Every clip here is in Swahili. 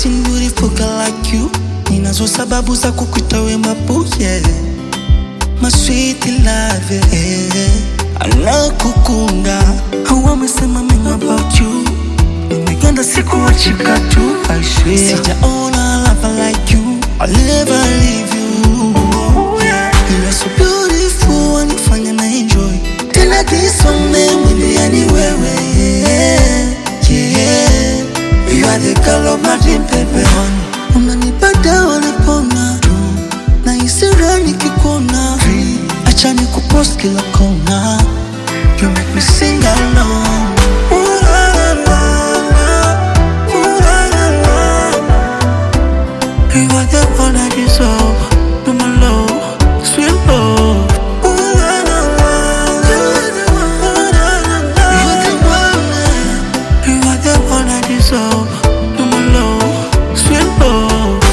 seen beautiful girl like you ninazo sababu za kukuita we mabuye my sweet love yeah. anakukunda au amesema mema about you nimeganda sikuachika tu I swear sijaona love like you I'll never leave you yeah. you are so beautiful wanifanya na enjoy tena this one mwili yani wewe yeah. yeah. you are the girl of my dream baby unanipata wanapona na isira nikikuona acha nikupost kila kona you make me sing along Ooh, la, la, la, la. Ooh, la, la, la. You are the one I deserve. No my love, sweet love. Ooh, la, la, la. You are the one, la, la, la. You are the one, You are the one I deserve. No my love, sweet love.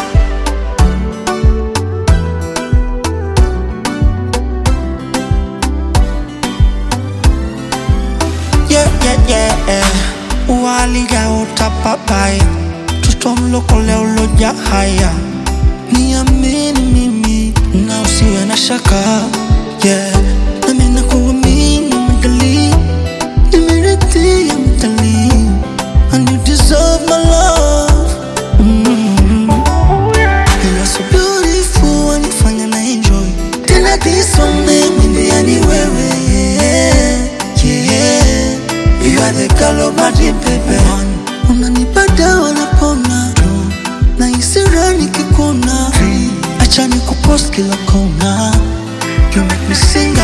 Yeah, yeah, yeah. Waliga utapapai mtoto mlokole uloja haya niamini mimi na usiwe na shaka yeah. nami nakuamini mdali nimeritia mdali and you deserve my love mm. You are so beautiful wanifanya na enjoy tena this one mimi yani wewe yeah. yeah. You are the girl of my dream baby unanipata wanapona na isira nikikuona acha nikupost kila kona you make me sing